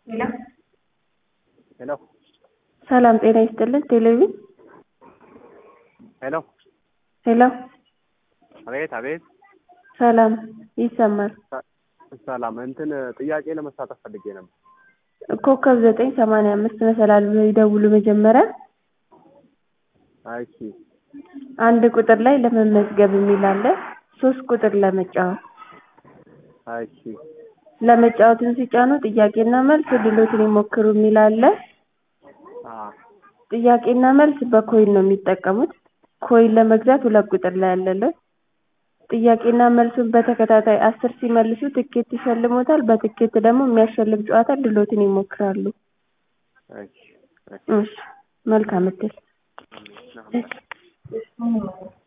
ሄሎ ሄሎ ሰላም ጤና ይስጥልን ቴሌቪዥን ሄሎ ሄሎ አቤት አቤት ሰላም ይሰማል ሰላም እንትን ጥያቄ ለመሳተፍ ፈልጌ ነበር ኮከብ ዘጠኝ ሰማንያ አምስት መሰላል ብለው ይደውሉ መጀመሪያ እሺ አንድ ቁጥር ላይ ለመመዝገብ የሚል አለ ሶስት ቁጥር ለመጫወት እሺ ለመጫወትን ሲጫኑ ጥያቄና መልስ እድሎትን ይሞክሩ የሚል አለ አ ጥያቄና መልስ በኮይን ነው የሚጠቀሙት ኮይን ለመግዛት ሁለት ቁጥር ላይ አለልዎት ጥያቄና መልሱን በተከታታይ አስር ሲመልሱ ትኬት ይሸልምዎታል በትኬት ደግሞ የሚያሸልም ጨዋታ እድልዎትን ይሞክራሉ እሺ እሺ መልካም እድል